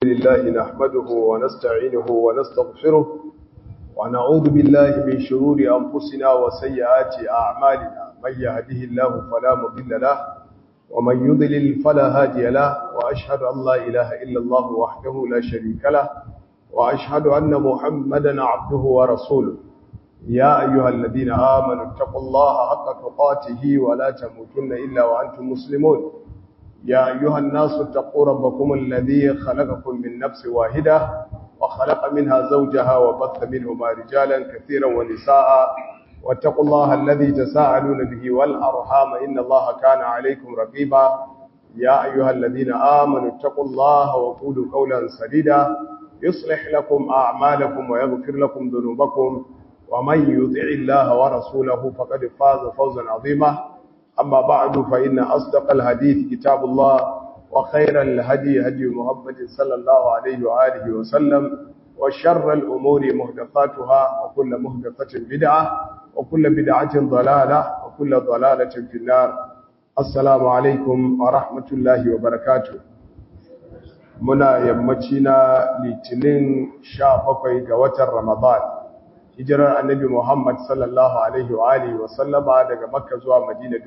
لله نحمده ونستعينه ونستغفره ونعوذ بالله من شرور أنفسنا وسيئات أعمالنا من يهده الله فلا مضل له ومن يضلل فلا هادي له وأشهد أن لا إله إلا الله وحده لا شريك له وأشهد أن محمدا عبده ورسوله يا أيها الذين آمنوا اتقوا الله حق تقاته ولا تموتن إلا وأنتم مسلمون يا أيها الناس اتقوا ربكم الذي خلقكم من نفس واحدة وخلق منها زوجها وبث منهما رجالا كثيرا ونساء واتقوا الله الذي تساءلون به والأرحام إن الله كان عليكم رقيبا يا أيها الذين آمنوا اتقوا الله وقولوا قولا سديدا يصلح لكم أعمالكم ويغفر لكم ذنوبكم ومن يطع الله ورسوله فقد فاز فوزا عظيما أما بعد فإن أصدق الحديث كتاب الله وخير الهدي هدي محمد صلى الله عليه وآله وسلم وشر الأمور مهدفاتها وكل مهدفة بدعة وكل بدعة ضلالة وكل ضلالة في النار السلام عليكم ورحمة الله وبركاته muna yammaci na litinin sha bakwai ga watan ramadan hijirar annabi muhammad sallallahu alaihi wa alihi wa sallama daga makka zuwa madina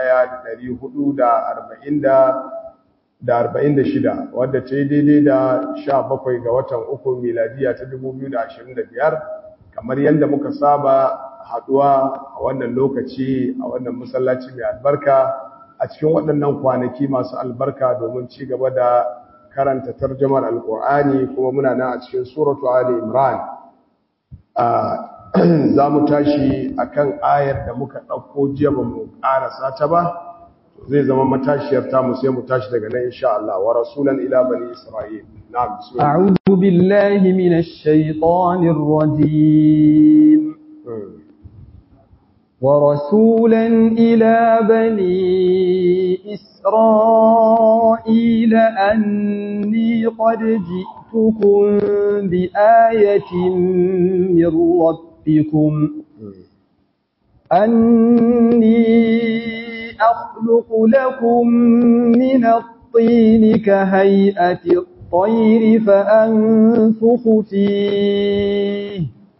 1446 wadda ta yi daidai da sha bakwai ga watan uku miladiya ta 2025 kamar yadda muka saba haduwa a wannan lokaci a wannan masallaci mai albarka a cikin waɗannan kwanaki masu albarka domin ci gaba da karanta tarjamar alkur'ani kuma muna nan a cikin suratu ali imran za mu tashi akan ayar da muka ɗauko jiya ba mu ƙarasa ta ba zai zama matashiyar tamu sai mu tashi daga nan insha Allah wa rasulan ila bani isra'il na'am a'udhu billahi minash shaitanir rajim ورسولا إلى بني إسرائيل أني قد جئتكم بآية من ربكم أني أخلق لكم من الطين كهيئة الطير فأنفخ فيه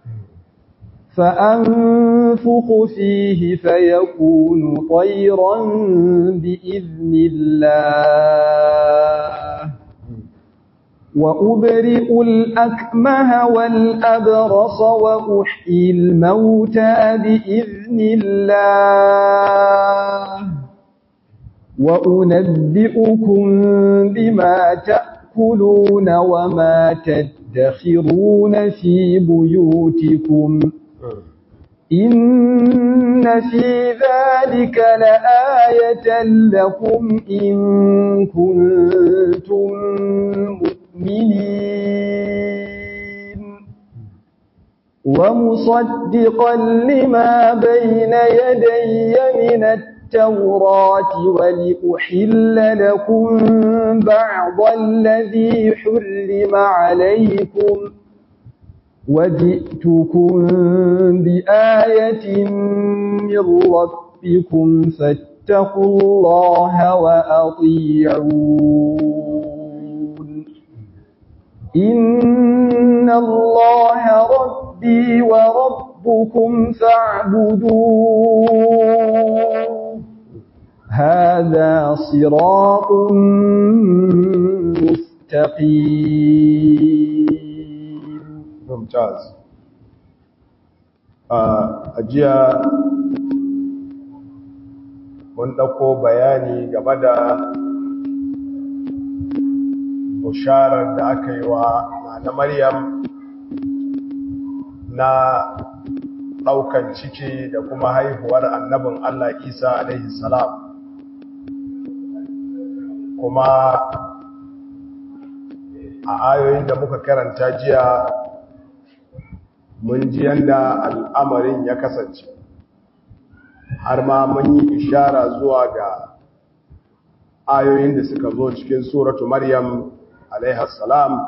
فأنفخ فيه فيكون طيرا بإذن الله وأبرئ الأكمه والأبرص وأحيي الموتى بإذن الله وأنبئكم بما تأكلون وما تدخرون في بيوتكم إن في ذلك لآية لكم إن كنتم مؤمنين ومصدقا لما بين يدي من التوراة ولأحل لكم بعض الذي حرم عليكم وجئتكم بآية من ربكم فاتقوا الله وأطيعون إن الله ربي وربكم فاعبدوه هذا صراط مستقيم mumtaz a jiya mun ɗauko bayani game da busharar da aka yi wa na maryam na ɗaukan ciki da kuma haihuwar annabin allah isa alaihi salam kuma a ayoyin da muka karanta jiya mun ji yadda al'amarin ya kasance har ma mun yi ishara zuwa ga ayoyin da suka zo cikin suratu maryam alaihassalam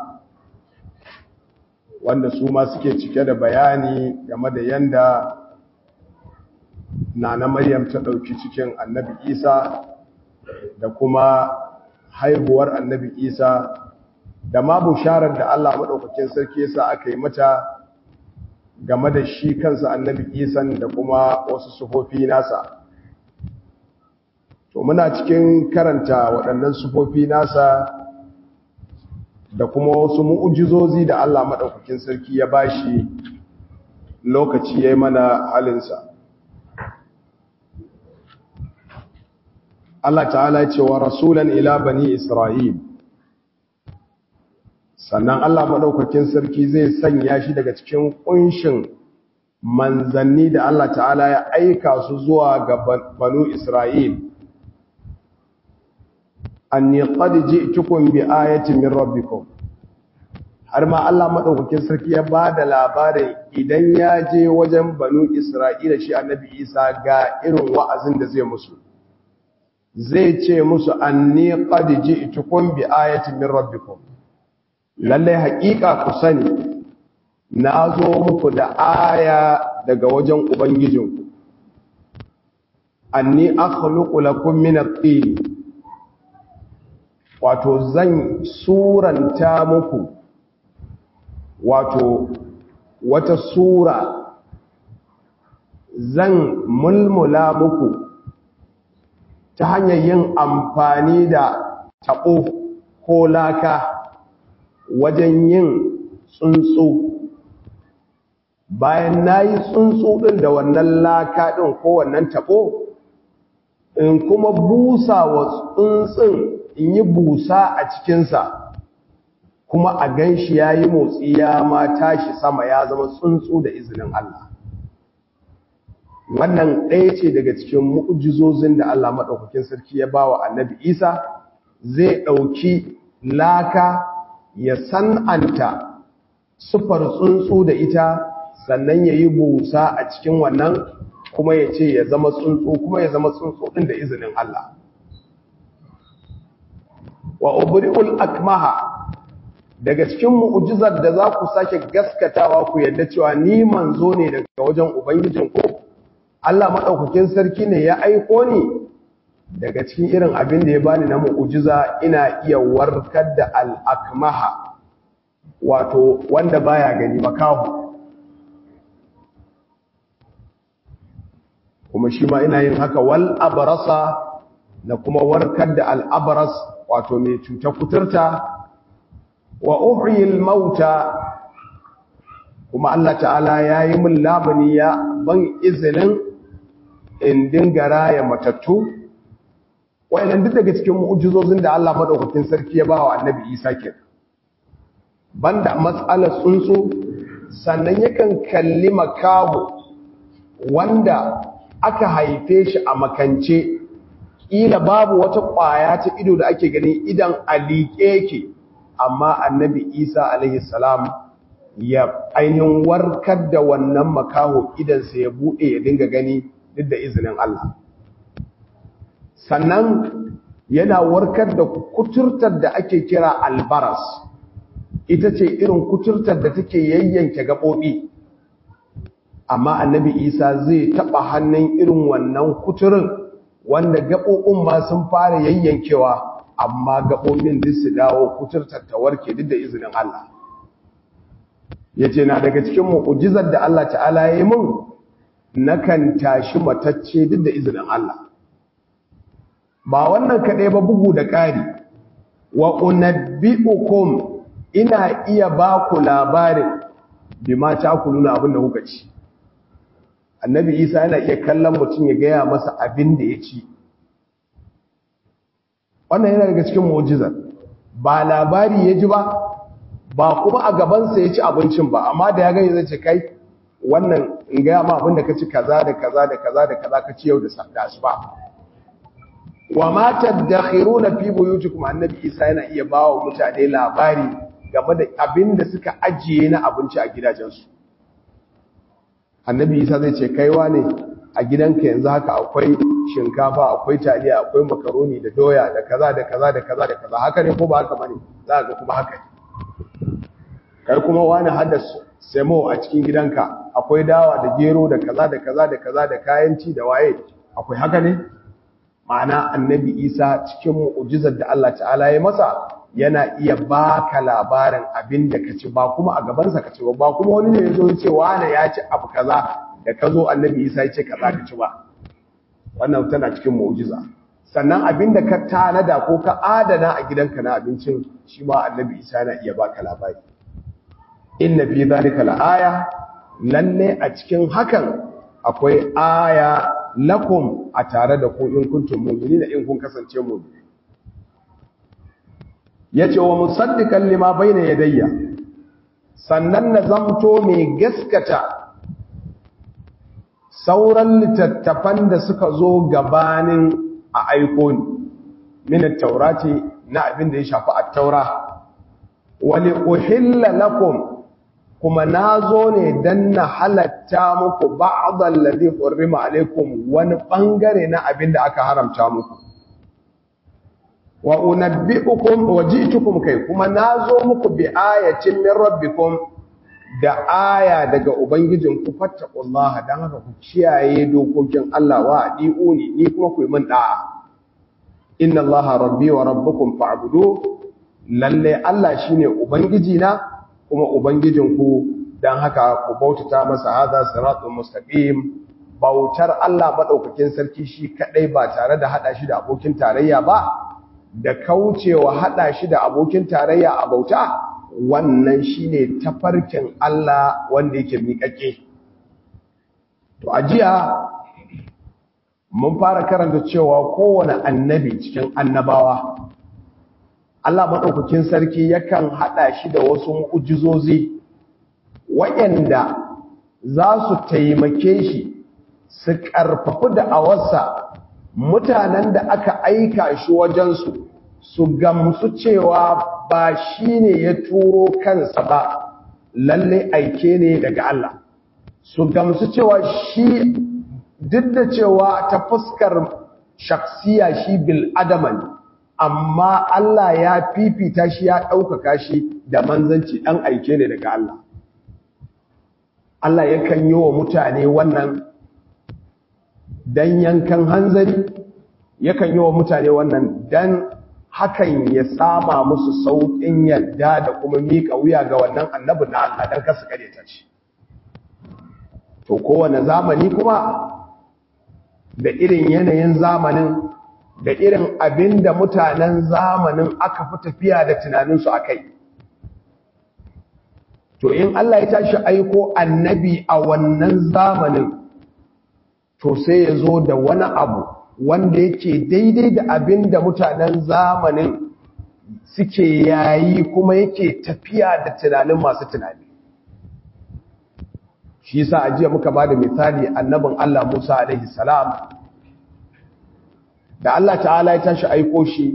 wanda su ma suke cike da bayani game da yadda nana maryam ta ɗauki cikin annabi isa da kuma haihuwar annabi isa da ma busharar da Allah maɗaukakin sarki yasa aka yi mata game da shi kansa annabi isan da kuma wasu sufofi nasa to muna cikin karanta waɗannan sufofi nasa da kuma wasu mu'ujizozi da Allah maɗaukakin sarki ya bashi lokaci ya yi mana halinsa Allah ta'ala ce wa rasulan ila bani Isra'il sannan Allah maɗaukakin sarki zai sanya shi daga cikin ƙunshin manzanni da Allah ta'ala ya aika su zuwa ga banu Isra'il anni qad ji'tukum bi ayatin min rabbikum har ma Allah maɗaukakin sarki ya ba da labarin idan ya je wajen banu Isra'ila shi annabi Isa ga irin wa'azin da zai musu zai ce musu anni qad ji'tukum bi ayatin min rabbikum lalle haƙiƙa ku sani na zo muku da aya daga wajen ubangijinku anni akhluqu lakum min at-tin wato zan suranta muku wato wata sura zan mulmula muku ta hanyar yin amfani da taɓo ko laka wajen yin tsuntsu bayan na yi tsuntsu ɗin da wannan laka ɗin ko wannan taɓo in kuma busa wa tsuntsun in yi busa a cikinsa kuma a gan shi ya yi motsi ya ma tashi sama ya zama tsuntsu da izinin Allah wannan ɗaya ce daga cikin mu'ujizozin da Allah maɗaukakin sarki ya ba wa annabi isa zai ɗauki laka ya san'anta sufar tsuntsu da ita sannan ya yi busa a cikin wannan kuma ya ce ya zama tsuntsu kuma ya zama tsuntsu ɗin da izinin Allah wa ubri'ul akmaha daga cikin mu'ujizar da za ku sake gaskatawa ku yadda cewa ni manzo ne daga wajen ubangijinku Allah maɗaukakin sarki ne ya aiko ni daga cikin irin abin da ya bani na mu'ujiza ina iya warkar da al'akmaha wato wanda baya gani makahu kuma shi ma ina yin haka wal abarasa na kuma warkar da al'abaras wato mai cuta kuturta wa uhyil mauta kuma Allah ta'ala ya yi min labani ya ban izinin in dinga raya matattu wa'idan duk daga cikin mu'ujizozin da Allah madaukakin sarki ya bawa annabi Isa ke banda matsalar tsuntsu sannan yakan kalli makaho wanda aka haife shi a makance ƙila babu wata ƙwaya ta ido da ake gani idan a liƙe yake amma annabi Isa alaihi salam ya ainihin warkar da wannan makaho idansa ya buɗe ya dinga gani duk da izinin Allah sannan yana warkar da kuturtar da ake kira albaras ita ce irin kuturtar da take yayyanke gaɓoɓi amma annabi isa zai taɓa hannun irin wannan kuturin wanda gaɓoɓin ma sun fara yayyankewa amma gaɓoɓin duk su dawo kuturtar ta warke duk da izinin Allah ya ce na daga cikin mu'ujizar da Allah ta'ala ya yi mun nakan tashi matacce duk da izinin Allah ba wannan kaɗai ba bugu da ƙari wa unabbi'ukum ina iya ba ku labarin bima ta ku nuna abin da kuka ci annabi isa yana iya kallon mutum ya gaya masa abin da ya ci wannan yana daga cikin mu'jizar ba labari ya ji ba ba kuma a gabansa ya ci abincin ba amma da ya gani zai ce kai wannan in gaya ma abin da ka ci kaza da kaza da kaza da kaza ka ci yau da asuba wa ma tadakhiruna fi buyutikum annabi isa yana iya bawa mutane labari game da abin da suka ajiye na abinci a gidajensu annabi isa zai ce kaiwa ne a gidanka yanzu haka akwai shinkafa akwai taliya akwai makaroni da doya da kaza da kaza da kaza da kaza haka ne ko ba haka bane za ga kuma haka ne kai kuma wani hada semo a cikin gidanka akwai dawa da gero da kaza da kaza da kaza da kayan ci da waye akwai haka ne ma'ana annabi isa cikin mu'ujizar da Allah ta'ala ya masa yana iya baka labarin abin da ka ci ba kuma a gabansa ka ci ba ba kuma wani ne ya zo ce wane ya ci abu kaza da ka zo annabi isa ya ce kaza ka ci ba wannan tana cikin mu'jiza sannan abin da ka tanada ko ka adana a gidanka na abincin shi ma annabi isa yana iya baka labari inna fi zalika la'aya lalle a cikin hakan akwai aya lakum a tare da ku in kuntum mu'minina in kun kasance mu'mini yace wa musaddiqan lima bayna yadayya sannan na zamto mai gaskata sauran littattafan da suka zo gabanin a aiko ni min at-taurati na abin da ya shafi at-taura wa li uhilla lakum kuma na zo ne don na halatta muku ba'adar ladin hurrima alaikum wani ɓangare na abin da aka haramta muku wa unabbi'ukum wa ji'tukum kai kuma na zo muku bi ayatin min rabbikum da aya daga ubangijin ku fattaqullaha dan haka ku kiyaye dokokin Allah wa adiuni ni kuma ku yi min da'a inna allaha rabbi wa rabbukum fa'budu lalle Allah shine ubangiji na kuma Ubangijinku don haka ku bautata masa haza siratun mustaqim bautar Allah maɗaukakin sarki shi kaɗai ba tare da haɗa shi da abokin tarayya ba da kaucewa haɗa shi da abokin tarayya a bauta wannan shi ne tafarkin Allah wanda yake miƙaƙe. To, a jiya mun fara karanta cewa kowane annabi cikin annabawa Allah maɗaukakin sarki yakan haɗa shi da wasu mu'ujizozi waɗanda za su taimake shi su ƙarfafi da awarsa mutanen da aka aika shi wajensu su gamsu cewa ba shi ne ya turo kansa ba lalle aike ne daga Allah su gamsu cewa shi duk da cewa ta fuskar shaksiya shi bil adaman amma Allah ya fifita shi ya ɗaukaka shi da manzanci ɗan aike ne daga Allah. Allah yakan yi wa mutane wannan dan yankan hanzari, yakan yi wa mutane wannan dan hakan ya sama musu sauƙin yadda da kuma miƙa wuya ga wannan annabin na Allah don kasu ta shi. To kowane zamani kuma da irin yanayin zamanin da irin abin da mutanen zamanin aka fi tafiya da tunaninsu a kai. To, in Allah ya tashi aiko annabi a wannan zamanin, to sai ya zo da wani abu wanda yake daidai da abin da mutanen zamanin suke yayi kuma yake tafiya da tunanin masu tunani. Shi sa ajiya muka ba da misali annabin Allah Musa alaihi salam da Allah ta'ala ya tashi aiko shi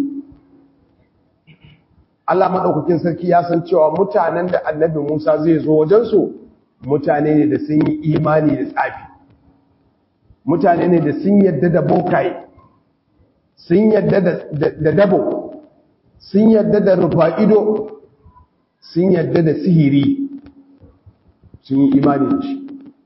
Allah maɗaukakin sarki ya san cewa mutanen da annabi Musa zai zo wajensu mutane ne da sun yi imani da tsafi mutane ne da sun yadda da bokaye sun yadda da dabo sun yadda da rufa'ido sun yadda da sihiri sun yi imani da shi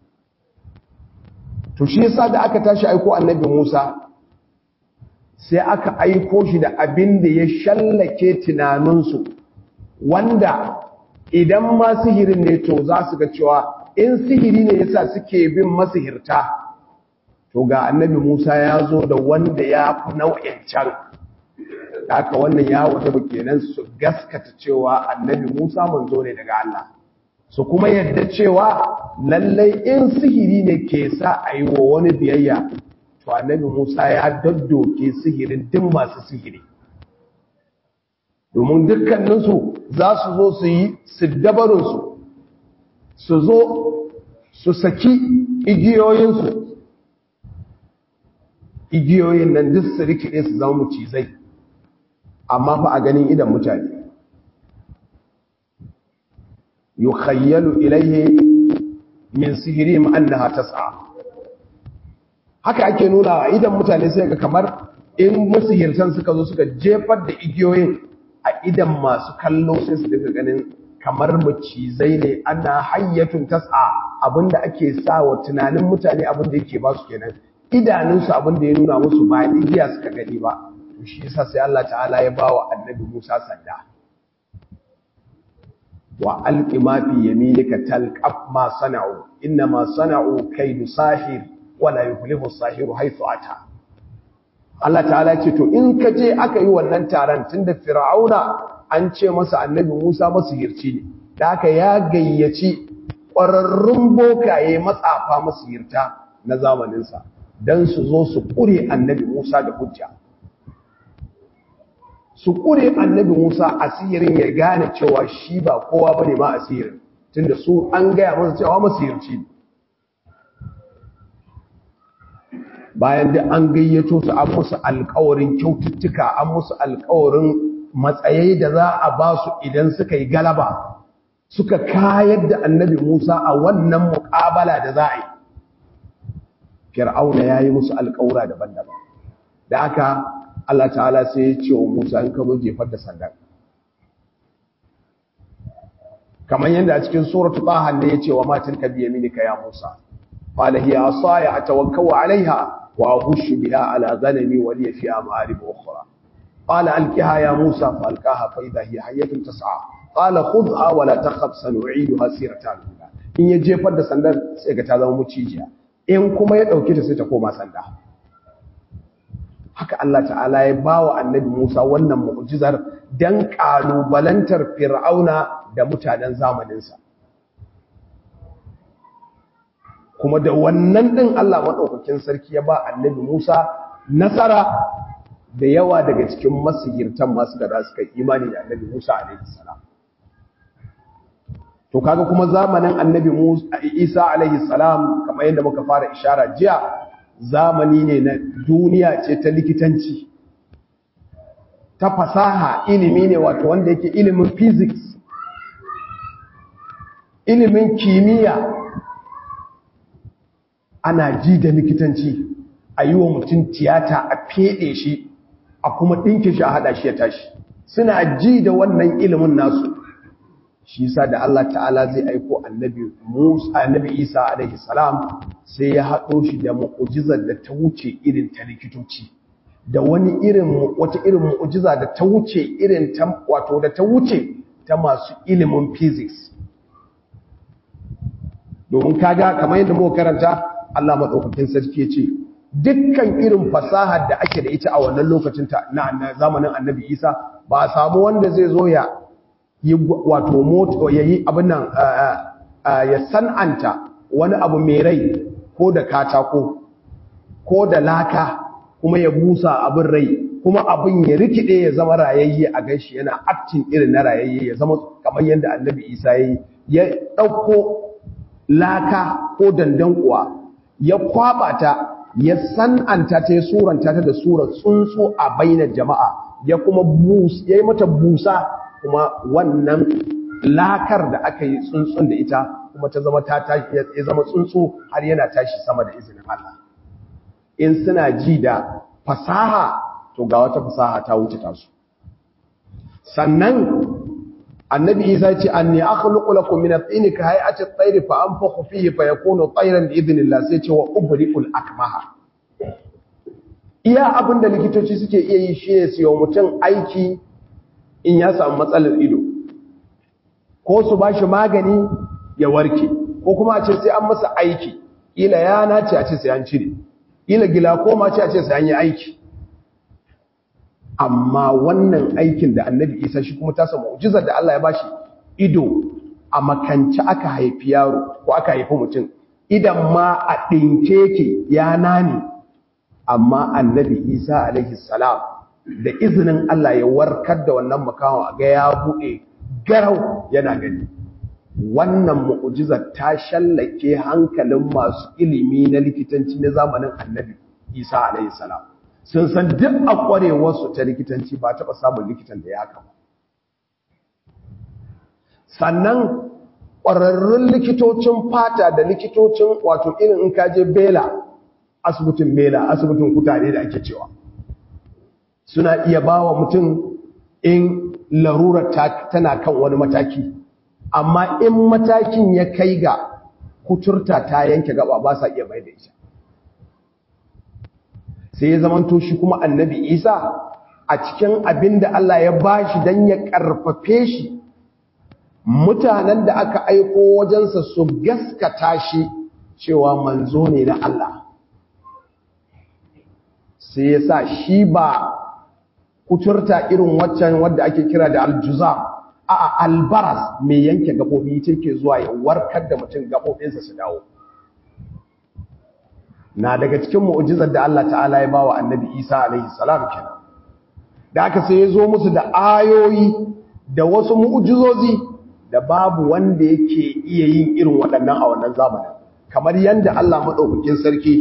to shi yasa da aka tashi aiko annabi Musa sai aka aiko shi da abin da ya shallake tunaninsu wanda idan ma sihirin ne to za su ga cewa in sihiri ne yasa suke bin masihirta to ga annabi Musa ya zo da wanda ya fi nau'in can haka wannan ya wata kenan su gaskata cewa annabi Musa manzo ne daga Allah su kuma yadda cewa lallai in sihiri ne ke sa a yi wa wani biyayya to annabi Musa ya daddoke sihirin duk masu sihiri domin dukkaninsu za su zo su yi siddabarinsu su zo su saki igiyoyinsu igiyoyin nan duk su rikide su zama mucizai amma fa a ganin idan mutane yukhayyalu ilayhi min sihirihim annaha tas'a haka ake nuna idan mutane sai ga kamar in musihirtan suka zo suka jefar da igiyoyin a idan masu kallo sai su dinga ganin kamar macizai ne ana hayyatun tas'a abinda ake sa wa tunanin mutane abinda yake ba su kenan idanunsu abinda ya nuna musu ba igiya suka gani ba to shi yasa sai Allah ta'ala ya bawa annabi Musa sanda wa alqi ma fi yaminika talqaf ma sana'u inna ma sana'u kaydu sahir wa la yuflihu sahiru haythu ata Allah ta'ala ce to in ka je aka yi wannan taron tunda fir'auna an ce masa annabi Musa masihirci ne da aka ya gayyaci ƙwararrun bokaye matsafa masihirta na zamaninsa don su zo su ƙure annabi Musa da hujja su ƙure annabi Musa asirin ya gane cewa shi ba kowa bane ma asirin tunda su an gaya masa cewa masihirci ne bayan da an gayyato su an musu alkawarin kyaututtuka an musu alkawarin matsayai da za a ba su idan suka yi galaba suka kayar da annabi Musa a wannan muƙabala da za a yi fir'auna ya yi musu alkawura daban-daban da aka Allah ta'ala sai ya ce wa Musa in ka zo jefar da sandan kamar yadda a cikin suratul taha ne ya ce wa matin ka biya minika ya Musa qala hiya asaya atawakkau alaiha وأغش بها على غنمي ولي فيها مآرب أخرى قال ألقها يا موسى فألقاها فإذا هي حية تسعى قال خذها ولا تخف سنعيدها سيرتها الأولى in ya jefar da sandar sai ga ta zama mucijiya in kuma ya dauke ta sai ta koma sanda haka Allah ta'ala ya bawa annabi Musa wannan mu'jizar dan kalubalantar fir'auna da mutanen zamaninsa kuma da wannan ɗin Allah maɗaukakin sarki ya ba annabi Musa nasara da yawa daga cikin masihirtan masu da suka imani da annabi Musa alaihi salam to kaga kuma zamanin annabi Musa Isa alaihi salam kamar yadda muka fara ishara jiya zamani ne na duniya ce ta likitanci ta fasaha ilimi ne wato wanda yake ilimin physics ilimin kimiyya ana ji da likitanci a yi wa mutum tiyata a feɗe shi a kuma ɗinke shi a haɗa shi ya tashi suna ji da wannan ilimin nasu shi sa da Allah ta'ala zai aiko annabi Musa annabi Isa alaihi salam sai ya haɗo shi da mu'ujizar da ta wuce irin ta likitoci da wani irin wata irin mu'ujiza da ta wuce irin ta wato da ta wuce ta masu ilimin physics domin kaga kamar yadda muka karanta Allah maɗaukakin sarki ya ce dukkan irin fasahar da ake da ita a wannan lokacin ta na zamanin annabi isa ba a samu wanda zai zo ya yi wato moto ya yi abin nan ya san'anta wani abu mai rai ko da katako ko da laka kuma ya busa abin rai kuma abin ya rikide ya zama rayayye a ganshi yana aktin irin na rayayye ya zama kamar yadda annabi isa ya yi ya ɗauko laka ko dandankuwa ya kwaba ta ya san'anta ta ya suranta ta da surar tsuntsu a bainar jama'a ya kuma ya yi mata busa kuma wannan lakar da aka yi tsuntsun da ita kuma ta zama ta ya zama tsuntsu har yana tashi sama da izinin Allah in suna ji da fasaha to ga wata fasaha ta wuce tasu sannan annabi isa ce anni akhluqu lakum min at-tin ka hay'ati at-tayr fa anfukhu fihi fa yakunu tayran bi idhnillah sai ce wa ubri'ul akmaha iya abinda likitoci suke iya yi shine su yi mutum aiki in ya samu matsalar ido ko su bashi magani ya warke ko kuma a ce sai an masa aiki ila ya nace a ce sai an cire ila gila ko ma ce a ce sai an yi aiki amma wannan aikin da annabi isa shi kuma tasa mu'jizar da Allah ya bashi ido a makanci aka haifi yaro ko aka haifi mutum idan ma a ɗinke ke ya nani amma annabi isa alaihi salam da izinin Allah ya warkar da wannan makawa ga ya buɗe garau yana gani wannan mu'jizar ta shallake hankalin masu ilimi na likitanci na zamanin annabi isa alaihi salam sun san duk a ƙwarewarsu ta likitanci ba taɓa samun likitan da ya haka ba sannan ƙwararrun likitocin fata da likitocin wato irin in kaje bela asibitin bela asibitin kutare da ake cewa suna iya ba wa mutum in larurar tana kan wani mataki amma in matakin ya kai ga kuturta ta yanke gaba ba sa iya mai da ita sai ya zamanto shi kuma annabi isa a cikin abin da Allah ya bashi don ya karfafe shi mutanen da aka aiko wajensa su gaskata shi cewa manzo ne na Allah sai ya sa shi ba kuturta irin waccan wadda ake kira da aljuzam a albaras mai yanke gaɓoɓi ita ke zuwa ya warkar da mutum gaɓoɓinsa su dawo na daga cikin mu'ujizar da Allah ta'ala ya bawa annabi Isa alaihi salam kenan da aka sai ya zo musu da ayoyi da wasu mu'ujizozi da babu wanda yake iya yin irin waɗannan a wannan zamanin kamar yadda Allah maɗaukakin sarki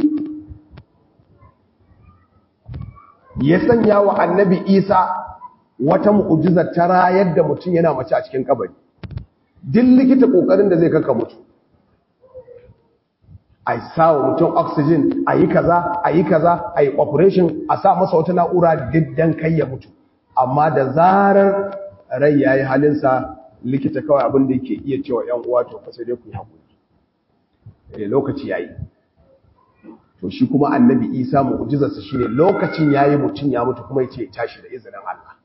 ya sanya wa annabi Isa wata mu'ujizar ta rayar da mutum yana mace a cikin kabari duk likita kokarin da zai kaka mutu a sa wa mutum oxygen a yi kaza a yi kaza a yi operation a sa masa wata na'ura diddan kai ya mutu amma da zarar rai ya yi halinsa likita kawai abin da yake iya cewa yan uwa to fa sai dai ku yi haƙuri lokaci ya yi to shi kuma annabi isa mu'jizarsa shine lokacin yayi mutun ya mutu kuma yace ya tashi da izinin Allah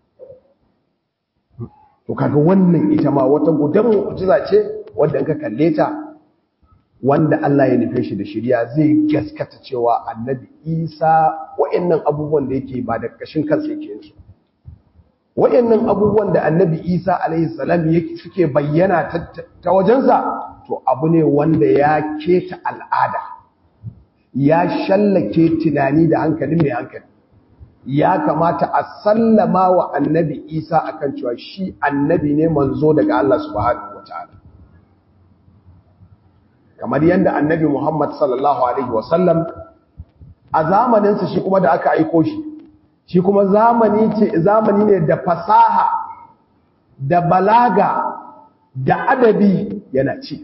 to kaga wannan ita ma wata gudan mu'jiza ce wanda in ka kalle ta wanda Allah ya nufe shi da shiriya zai gaskata cewa annabi isa wayannan abubuwan da yake ba da kashin kansa yake yin su wayannan abubuwan da annabi isa alaihi salam yake suke bayyana ta wajensa to abu ne wanda ya keta al'ada ya shallake tunani da hankali mai hankali ya kamata a sallama wa annabi isa akan cewa shi annabi ne manzo daga Allah subhanahu wataala kamar yadda annabi Muhammad sallallahu alaihi wasallam a zamaninsa shi kuma da aka aiko shi shi kuma zamani ce zamani ne da fasaha da balaga da adabi yana ci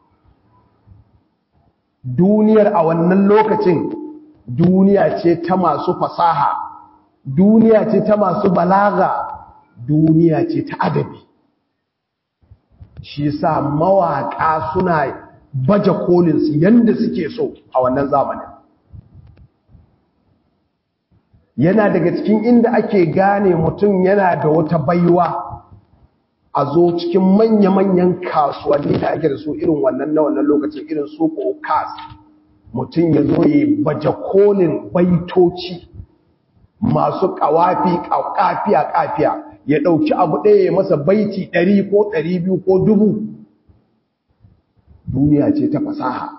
duniyar a wannan lokacin duniya ce ta masu fasaha duniya ce ta masu balaga duniya ce ta adabi shi sa mawaƙa suna baje kolinsu yadda suke so a wannan zamanin yana daga cikin inda ake gane mutum yana da wata baiwa a zo cikin manya-manyan kasuwanni da ake da su irin wannan na wannan lokacin irin su kas mutum ya zo ya baje kolin baitoci masu kawafi kafiya kafiya ya ɗauki abu ɗaya ya masa baiti ɗari ko ɗari biyu ko dubu duniya ce ta fasaha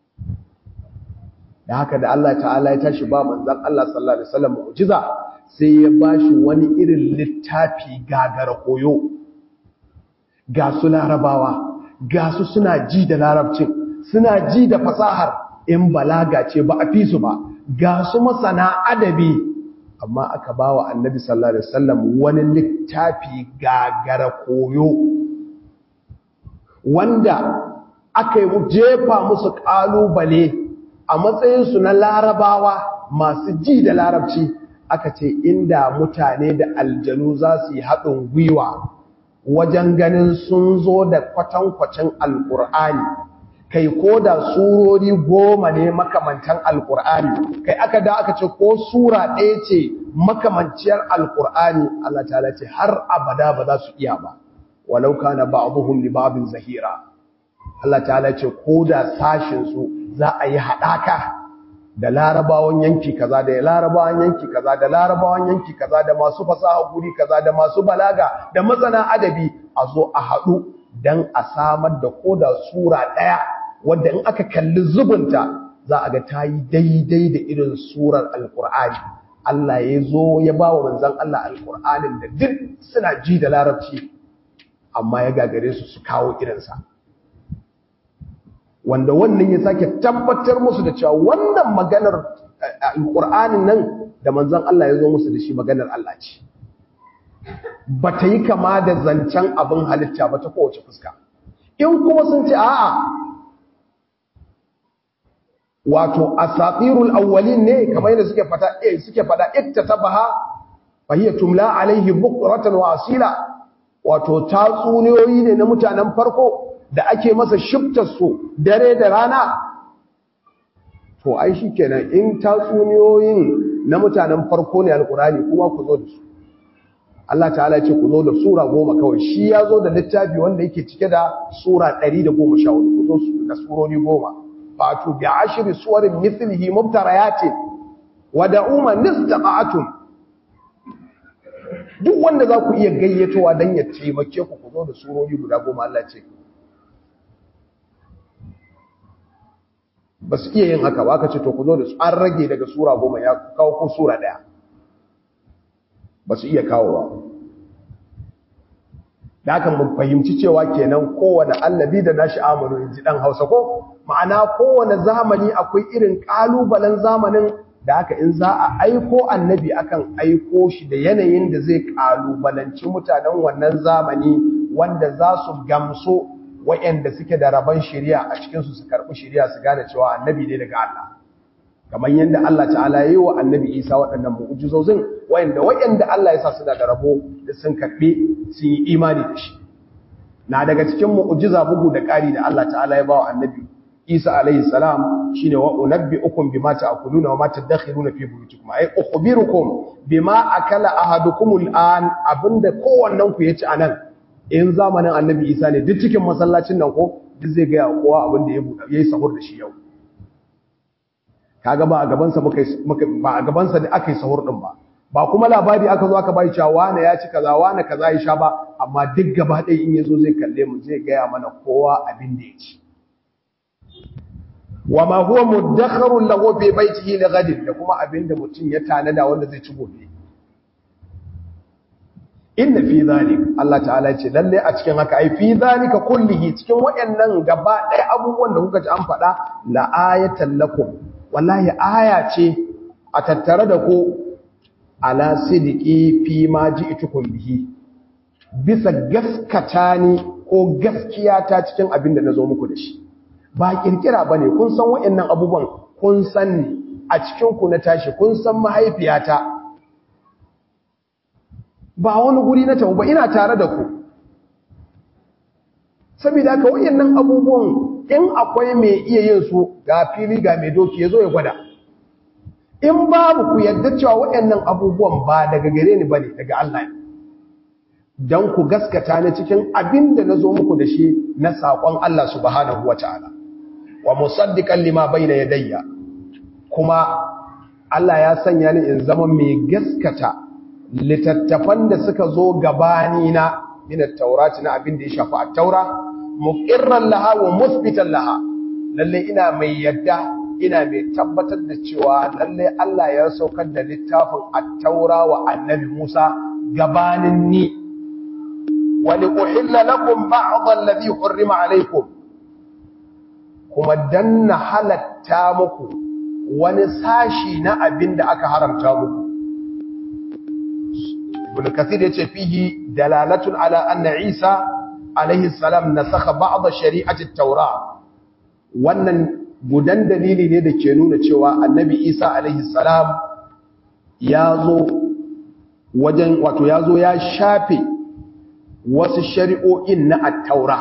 da haka da Allah ta'ala ya tashi ba manzan Allah sallallahu alaihi wasallam mu'jiza sai ya bashi wani irin littafi gagara koyo ga su larabawa ga su suna ji da larabcin suna ji da fasahar in balaga ce ba a fi su ba ga su masana adabi amma aka ba wa annabi sallallahu alaihi wasallam wani littafi gagara koyo wanda aka yi jefa musu kalubale a matsayinsu na larabawa masu ji da larabci aka ce inda mutane da aljanu za su yi haɗin gwiwa wajen ganin sun zo da kwatankwacin alƙur'ani kai ko da surori goma ne makamantan alƙur'ani kai aka da aka ce ko sura ɗaya ce makamanciyar alƙur'ani Allah ta ce har abada ba za su iya ba walau kana ba'dhum li ba'dhin zahira Allah ta ce ko da sashin su za a yi haɗaka da larabawan yanki kaza da larabawan yanki kaza da larabawan yanki kaza da masu fasaha guri kaza da masu balaga da masana adabi a zo a haɗu don a samar da koda sura ɗaya wadda in aka kalli zubunta za a ga ta yi daidai da irin surar alkur'ani Allah ya zo ya ba wa manzan Allah alkur'anin da duk suna ji da larabci amma ya gagare su su kawo irinsa wanda wannan ya sake tabbatar musu da cewa wannan maganar alƙur'anin nan da manzon Allah ya zo musu da shi maganar Allah ce ba ta yi kama da zancen abin halitta ba ta kowace fuska in kuma sun ce a'a wato asatirul awwalin ne kamar yadda suke fada eh suke fada iktatabaha fa hiya tumla alaihi bukratan wa asila wato tatsuniyoyi ne na mutanen farko da ake masa su dare da rana to ai shi kenan in tatsuniyoyin na mutanen farko ne alkurani kuma ku zo da su Allah ta'ala ce ku zo da sura goma kawai shi ya zo da littafi wanda yake cike da sura 114 ku zo da surori goma fatu bi ashri suwarin mithlihi mubtarayatin wa da'u man istata'tum duk wanda za ku iya gayyatowa dan ya taimake ku ku zo da surori guda goma Allah ce ba su iya yin haka ba aka ce to ku zo da su an rage daga sura goma ya kawo ko sura daya ba su iya kawowa da haka mun fahimci cewa kenan kowane allabi da nashi amanu in ji dan hausa ko ma'ana kowane zamani akwai irin kalubalen zamanin da haka in za a aiko annabi akan aiko shi da yanayin da zai kalubalanci mutanen wannan zamani wanda za su gamso wa'anda suke da rabon shari'a a cikinsu su karɓi shari'a su gane cewa annabi ne daga Allah kamar yadda Allah ta'ala ya yi wa annabi Isa waɗannan mu'ujizozin wa'anda wa'anda Allah ya sa suna da rabo da sun karɓi sun yi imani da shi na daga cikin mu'ujiza bugu da ƙari da Allah ta'ala ya ba wa annabi Isa alaihi salam shine wa unabbi'ukum bima ta'kuluna wa ma tadakhiruna fi buyutikum ay ukhbirukum bima akala ahadukum al'an abinda kowannen ku yaci anan in zamanin annabi Isa ne duk cikin masallacin nan ko duk zai ga kowa abinda ya buɗe yayi sahur da shi yau kaga ba a gabansa muka ba a gabansa da aka yi sahur din ba ba kuma labari aka zo aka bai cewa wane ya ci kaza wane kaza ya sha ba amma duk gaba ɗaya in yazo zai kalle mu zai gaya mana kowa abin da ya ci wa ma huwa mudakharun lahu fi baitihi li ghadin da kuma abin da mutum ya tanada wanda zai ci gobe inna fi zalik Allah ta'ala ce lalle a cikin haka ai fi zalika kullihi cikin wayannan gaba ɗaya abubuwan da kuka ji an faɗa la ayatan lakum wallahi aya ce a tattare da ku ala sidiki fi ma ji'tukum bihi bisa gaskata ni ko gaskiya ta cikin abin da nazo muku da shi ba kirkira bane kun san wayannan abubuwan kun san ni a cikin ku na tashi kun san mahaifiyata ba wani guri na tawo ba ina tare da ku saboda haka wayannan abubuwan in akwai mai iya yin su ga fili ga mai doki ya zo ya gwada in babu ku yadda cewa waɗannan abubuwan ba daga gare ni ba ne daga Allah ne don ku gaskata ni cikin abin da na zo muku da shi na saƙon Allah subhanahu wa ta'ala wa musaddiƙan lima bai na yadayya kuma Allah ya sanya ni in zama mai gaskata littattafan da suka zo gabanina min at-taurati na abin da ya shafi at-taura muqirran laha wa musbitan laha lalle ina mai yadda ina mai tabbatar da cewa lalle Allah ya saukar da littafin at-taura wa annabi Musa gabanin ni wa li uhilla lakum ba'd alladhi hurrima alaykum kuma danna halatta muku wani sashi na abin da aka haramta muku ibn kathir yace fihi dalalatun ala anna isa alaihi salam nasakha ba'd shari'ati at-taura wannan gudan dalili ne da ke nuna cewa annabi isa alaihi salam yazo wajen wato yazo ya shafe wasu shari'o'in na at-taura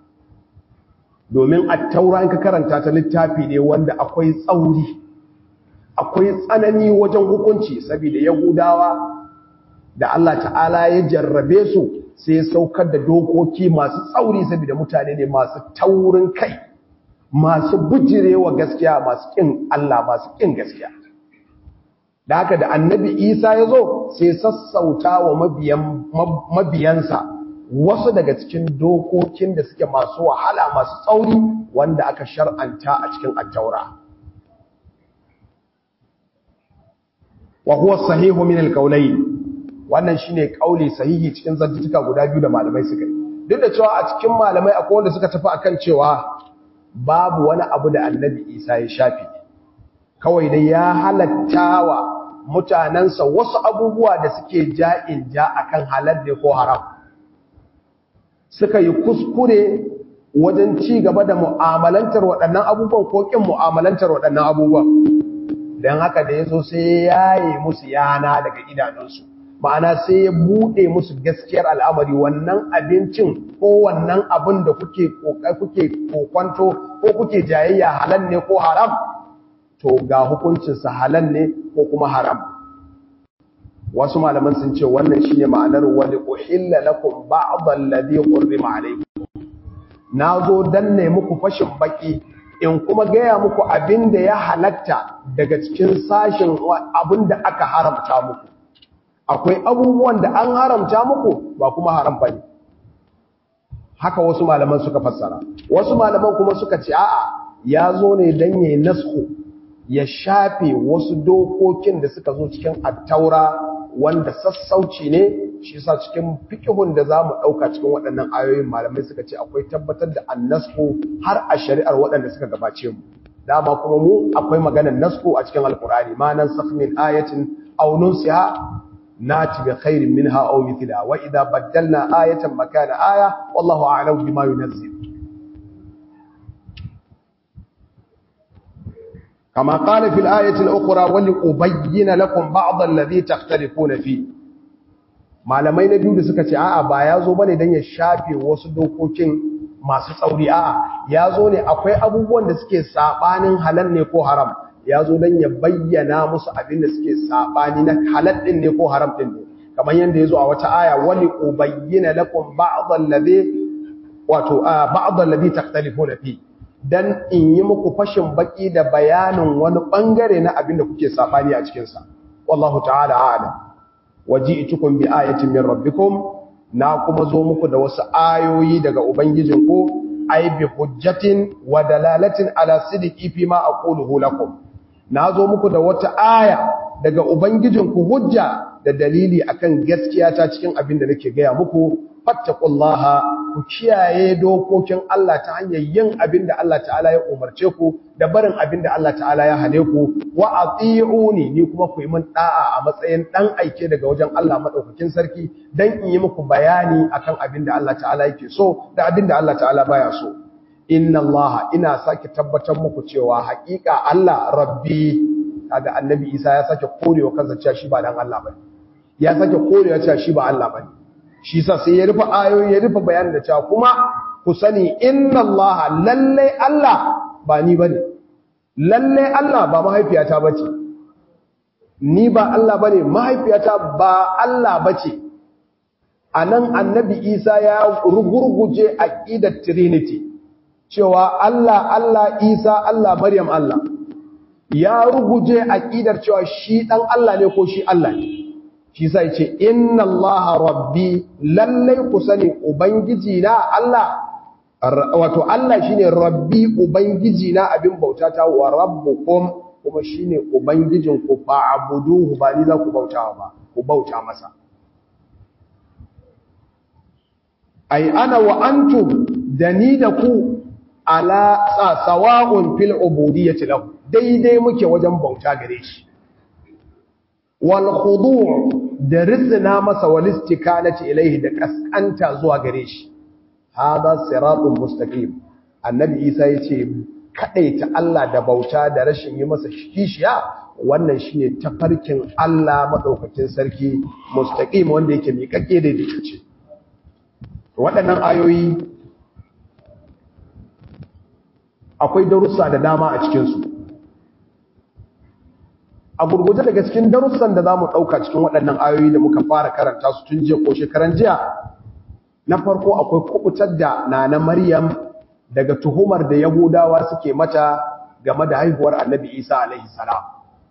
domin at-taura in ka karanta ta littafi ne wanda akwai tsauri akwai tsanani wajen hukunci saboda yahudawa da Allah ta'ala ya jarrabe su sai saukar da dokoki masu tsauri saboda mutane ne masu taurin kai masu bujirewa gaskiya masu kin Allah masu kin gaskiya da haka da annabi Isa ya zo sai sassauta wa mabiyan mabiyansa wasu daga cikin dokokin da suke masu wahala masu tsauri wanda aka shar'anta a cikin attaura wa huwa sahihu min alqawlayn wannan shine kauli sahihi cikin zantuka guda biyu da malamai suka yi duk da cewa a cikin malamai akwai wanda suka tafi akan cewa babu wani abu da annabi Isa ya shafi kawai dai ya halattawa mutanansa wasu abubuwa da suke ja'in ja akan halal ne ko haram suka yi kuskure wajen ci gaba da mu'amalantar waɗannan abubuwan ko kin mu'amalantar waɗannan abubuwan don haka da ya zo sai ya yi musu yana daga idanunsu ma'ana sai ya buɗe musu gaskiyar al'amari wannan abincin ko wannan abin da kuke kuke kokwanto ko kuke jayayya halal ne ko haram to ga hukuncinsa halal ne ko kuma haram wasu malaman sun ce wannan shine ma'anar wali uhilla lakum ba'd alladhi hurrima alaykum nazo dan ne muku fashin baki in kuma gaya muku abinda ya halatta daga cikin sashin abinda aka haramta muku akwai abubuwan da an haramta muku ba kuma haram bane haka wasu malaman suka fassara wasu malaman kuma suka ce a'a ya zo ne dan yayin nasku ya shafe wasu dokokin da suka zo cikin attaura wanda sassauci ne shi sa cikin fikihun da za mu ɗauka cikin waɗannan ayoyin malamai suka ce akwai tabbatar da annasku har a shari'ar waɗanda suka gabace mu dama kuma mu akwai maganar nasku a cikin alkurani ma nan sakh min ayatin aw nunsiha nati bi khairin minha aw mithla wa idha baddalna ayatan makana aya wallahu a'lamu bima yunzil كما قال في الآية الأخرى ولأبين لكم بعض الذي تختلفون فيه malamai na biyu da suka ce a'a ba ya zo bane dan ya shafe wasu dokokin masu tsauri a'a ya zo ne akwai abubuwan da suke sabanin halal ne ko haram ya zo dan ya bayyana musu abin da suke sabani na halal din ne ko haram din ne kamar yanda ya zo a wata aya wali ubayyana lakum ba'd alladhi wato ba'd alladhi takhtalifuna fi dan in yi muku fashin baki da bayanin wani bangare na abin da kuke sabani a cikinsa wallahu ta'ala a'lam waji'tukum bi ayatin min rabbikum na kuma zo muku da wasu ayoyi daga ubangijinku ay bi hujjatin wa dalalatin ala sidqi fi ma aquluhu lakum na zo muku da wata aya daga ubangijinku hujja da dalili akan gaskiya ta cikin abin da nake gaya muku fattaqullaha ku kiyaye dokokin Allah ta hanyar yin abin da Allah ta'ala ya umarce ku da barin abin da Allah ta'ala ya hane ku wa ati'uni ni kuma ku yi min da'a a matsayin dan aike daga wajen Allah madaukakin sarki dan in yi muku bayani akan abin da Allah ta'ala yake so da abin da Allah ta'ala baya so inna Allah ina sake tabbatar muku cewa haƙiƙa Allah rabbi kaga annabi Isa ya sake korewa kansa cewa shi ba dan Allah bane ya sake korewa cewa shi ba Allah bane shi sa sai ya rufe ayoyi ya rufe bayanin da cewa kuma ku sani inna Allah lalle Allah ba ni bane lalle Allah ba mahaifiyata bace ni ba Allah bane mahaifiyata ba Allah bace anan annabi Isa ya rugurguje aqidar trinity cewa Allah Allah Isa Allah Maryam Allah ya ruguje aqidar cewa shi dan Allah ne ko shi Allah ne shi sai ce inna allaha rabbi lallai ku sani ubangiji na Allah wato Allah shine rabbi ubangiji na abin bauta ta wa rabbukum kuma shine ubangijin ku fa'buduhu ba ni za ku bautawa ba ku bauta masa ai ana wa antum da ni da ku ala sawa'un fil ubudiyyati lahu daidai muke wajen bauta gare shi wal khudu' da rizna masa wal istikanati ilayhi da kaskanta zuwa gare shi hada siratun mustaqim annabi isa yace kadaita Allah da bauta da rashin yi masa kishiya wannan shine tafarkin Allah madaukakin sarki mustaqim wanda yake miƙaƙe da dace waɗannan ayoyi akwai darussa da dama a cikin su a gurguje daga cikin darussan da za mu ɗauka cikin waɗannan ayoyi da muka fara karanta su tun jiya ko shekaran jiya na farko akwai kubutar da nana maryam daga tuhumar da yahudawa suke mata game da haihuwar annabi isa alaihi salam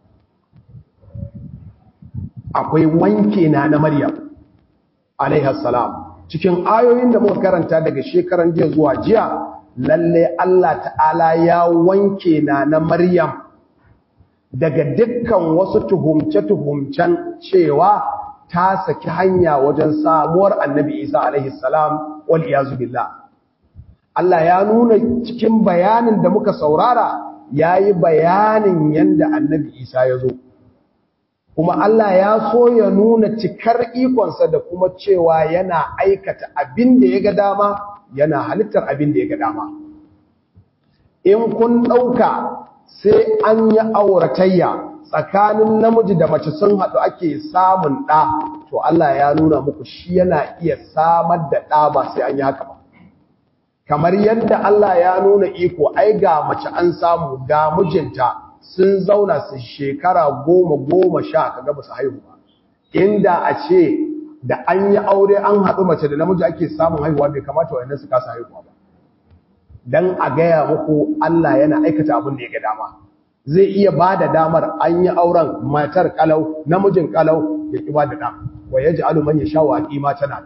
akwai wanke nana maryam alaihi salam cikin ayoyin da muka karanta daga shekaran jiya zuwa jiya lalle Allah ta'ala ya wanke nana maryam daga dukkan wasu tuhumce-tuhumcen cewa ta saki hanya wajen samuwar annabi isa alaihi salam wal iyazu billah Allah ya nuna cikin bayanin da muka saurara ya yi bayanin yadda annabi isa ya zo kuma Allah ya so ya nuna cikar ikonsa da kuma cewa yana aikata abin da ya ga dama yana halittar abin da ya ga dama in kun ɗauka sai an yi auratayya tsakanin namiji da mace sun haɗu ake samun ɗa to Allah ya nuna muku shi yana iya samar da ɗa ba sai an yi haka ba kamar yadda Allah ya nuna iko ai ga mace an samu ga mijinta sun zauna su shekara goma goma sha kaga ba su haihu ba inda a ce da an yi aure an haɗu mace da namiji ake samun haihuwa bai kamata wayannan su kasa haihuwa ba dan a gaya muku Allah yana aikata abin da ya ga dama zai iya ba da damar an yi auren matar kalau namijin kalau ya ki ba da dam wa yaj'alu man yasha wa qima tana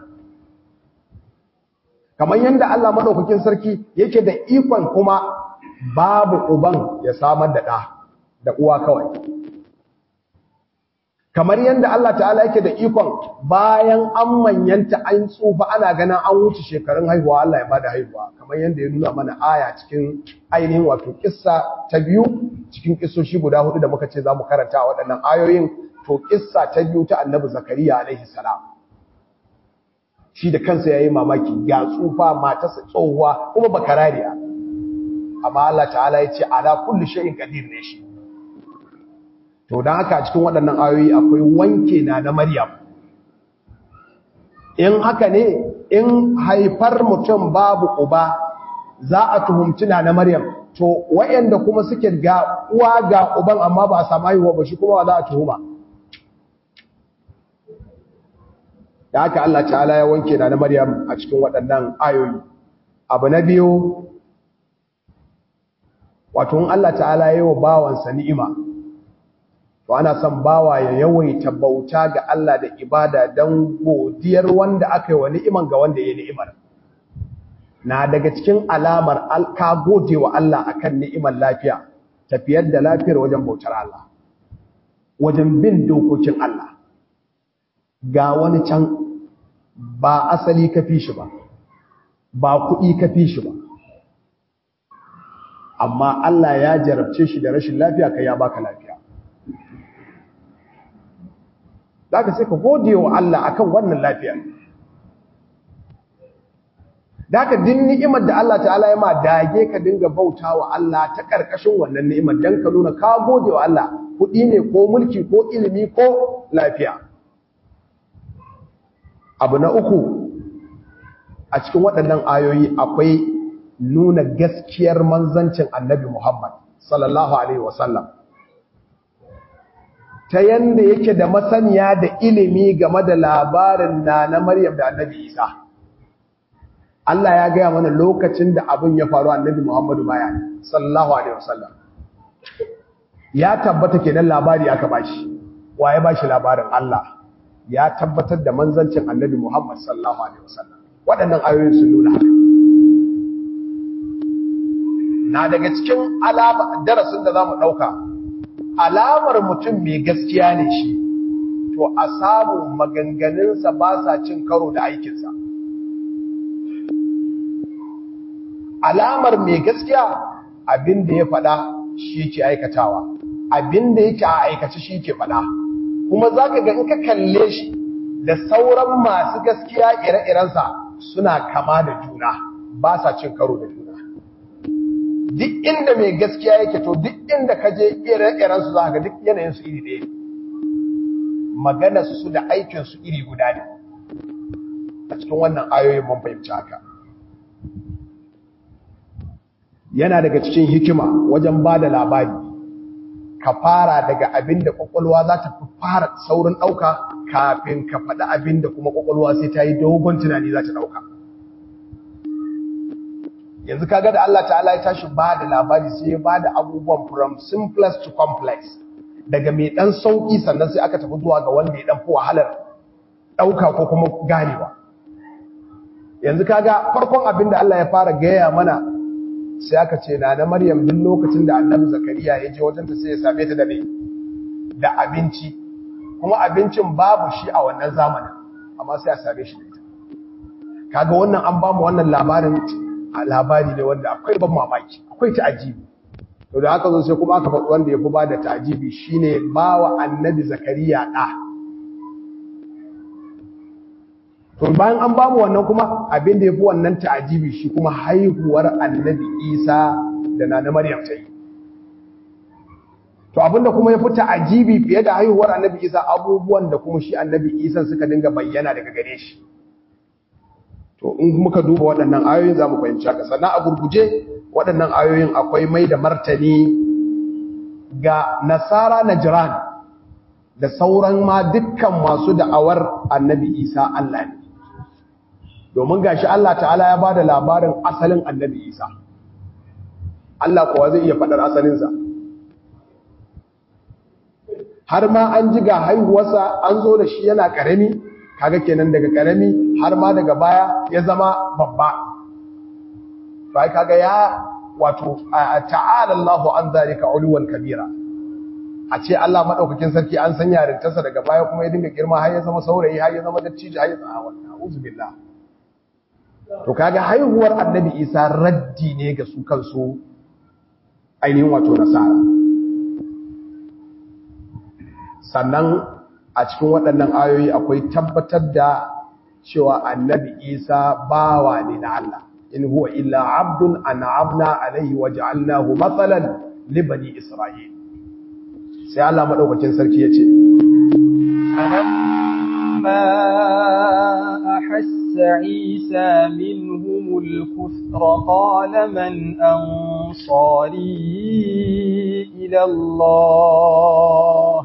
kamar yanda Allah madaukakin sarki yake da ikon kuma babu uban ya samar da da da uwa kawai kamar yadda Allah ta'ala yake da ikon bayan an manyanta an tsufa ana ganin an wuce shekarun haihuwa Allah ya bada haihuwa kamar yadda ya nuna mana aya cikin ainihin wato kissa ta biyu cikin kissoshi guda hudu da muka ce za mu karanta a waɗannan ayoyin to kissa ta biyu ta annabi zakariya alaihi salam shi da kansa yayi mamaki ya tsufa matarsa tsohuwa kuma bakarariya amma Allah ta'ala ya ce ala kulli shay'in qadir ne shi to don haka a cikin waɗannan ayoyi akwai wanke na na maryam in haka ne in haifar mutum babu uba za a tuhumci na na maryam to wayanda kuma suke ga uwa ga uban amma ba a samu haihuwa ba shi kuma za a tuhuma da haka Allah ta'ala ya wanke na na maryam a cikin waɗannan ayoyi abu na biyu wato in Allah ta'ala ya yi wa bawansa ni'ima to ana son bawa ya yawaita bauta ga Allah da ibada don godiyar wanda aka yi wa ni'iman ga wanda ya ni'imar na daga cikin alamar ka gode wa Allah akan ni'imar lafiya tafiyar da lafiyar wajen bautar Allah wajen bin dokokin Allah ga wani can ba asali ka fi shi ba ba kuɗi ka fi shi ba amma Allah ya jarabce shi da rashin lafiya kai ya baka lafiya za ka sai ka gode wa Allah akan wannan lafiya da ka din ni'imar da Allah ta'ala ya ma dage ka dinga bauta wa Allah ta ƙarƙashin wannan ni'imar don ka nuna ka gode wa Allah kuɗi ne ko mulki ko ilimi ko lafiya abu na uku a cikin waɗannan ayoyi akwai nuna gaskiyar manzancin annabi Muhammad sallallahu alaihi wasallam ta yanda yake da masaniya da ilimi game da labarin na na Maryam da Annabi Isa. Allah ya gaya mana lokacin da abin ya faru Annabi Muhammadu baya sallallahu alaihi wasallam. Ya tabbata kenan labari aka bashi. Wa ya bashi labarin Allah? Ya tabbatar da manzancin Annabi Muhammad sallallahu alaihi wasallam. Waɗannan ayoyin sun nuna haka. Na daga cikin alama darasin da zamu ɗauka alamar mutum mai gaskiya ne shi to a samu maganganunsa ba sa cin karo da aikinsa alamar mai gaskiya abinda ya faɗa shi ke aikatawa abinda yake a aikace shi ke faɗa kuma za ka ga in ka kalle shi da sauran masu gaskiya ire-irensa suna kama da juna ba sa cin karo da juna duk inda mai gaskiya yake to duk inda ka je ire-iren su za ga duk yanayin su iri ɗaya magana su da aikin su iri guda ne a cikin wannan ayoyin mun fahimci haka yana daga cikin hikima wajen ba da labari ka fara daga abin da kwakwalwa za ta fara saurin ɗauka kafin ka faɗi abin da kuma kwakwalwa sai ta yi dogon tunani za ta ɗauka yanzu kaga da Allah ta'ala ya tashi ba da labari sai ya ba da abubuwan from simplest to complex daga mai dan sauki sannan sai aka tafi zuwa ga wanda ya dan fi wahalar dauka ko kuma ganewa yanzu kaga farkon abin da Allah ya fara gaya mana sai aka ce na na Maryam duk lokacin da Annabi Zakariya ya je wajenta sai ya same ta da me da abinci kuma abincin babu shi a wannan zamanin amma sai a same shi da ita kaga wannan an ba mu wannan labarin a labari ne wanda akwai ban mamaki akwai ta'ajibi to da haka zo sai kuma aka faɗi wanda ya fi ba da ta'ajibi shine ba wa annabi zakariya ɗa to bayan an bamu wannan kuma abin da ya fi wannan ta'ajibi shi kuma haihuwar annabi isa da nana maryam ta yi to abinda kuma ya fi ta'ajibi fiye da haihuwar annabi isa abubuwan da kuma shi annabi isa suka dinga bayyana daga gare shi to in muka duba waɗannan ayoyin za mu fahimci haka sannan a gurguje waɗannan ayoyin akwai mai da martani ga nasara na jiran da sauran ma dukkan masu da'awar annabi isa Allah ne domin gashi Allah ta'ala ya bada labarin asalin annabi isa Allah kuwa zai iya faɗar asalinsa har ma an ji ga haihuwarsa an zo da shi yana ƙarami kaga kenan daga ƙarami har ma daga baya ya zama babba bai kaga ya wato ta'ala Allahu an zalika uluwan kabira a ce Allah madaukakin sarki an san yarintarsa daga baya kuma ya dinga girma har ya zama saurayi har ya zama dattijo har ya zama wannan a'udhu billah to kaga haihuwar annabi Isa raddi ne ga su kansu ainihin wato nasara sannan a cikin waɗannan ayoyi akwai tabbatar da cewa annabi Isa bawa ne na Allah in huwa illa abdun an'amna alaihi waja'alnahu mathalan li bani isra'il sai Allah madaukakin sarki yace فلما أحس عيسى منهم الكفر قال من أنصاري إلى الله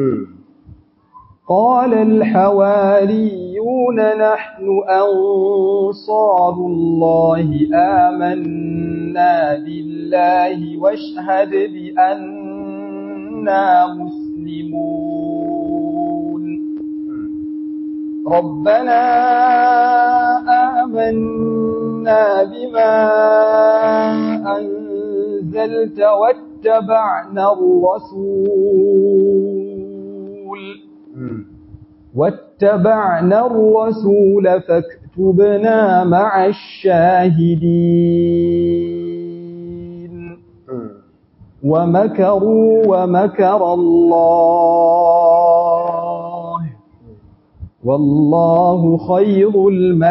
قال الحواريون نحن أنصار الله آمنا بالله واشهد بأننا مسلمون ربنا آمنا بما أنزلت واتبعنا الرسول واتبعنا الرسول فاكتبنا مع الشاهدين ومكروا ومكر الله والله خير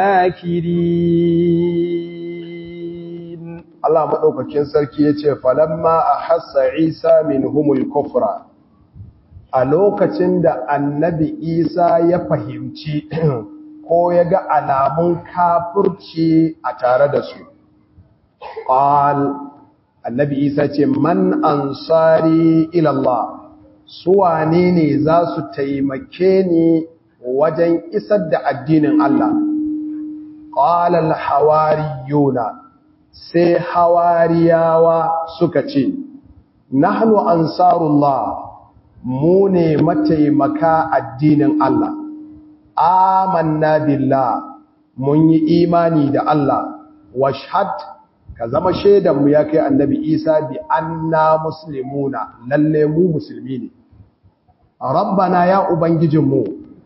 الماكرين Allah madaukakin sarki yace falamma ahassa Isa minhumul kufra a lokacin da annabi Isa ya fahimci ko ya ga alamun kafirci a tare da su qal annabi Isa ce man ansari ila Allah su wane ne za su taimake ni wajen isar da addinin Allah qala al hawariyuna sai hawariyawa suka ce nahnu ansarullah mu ne mataimaka addinin Allah amanna billah mun yi imani da Allah washhad ka zama shaidan mu ya kai annabi Isa bi anna muslimuna lalle mu musulmi ne rabbana ya ubangijinmu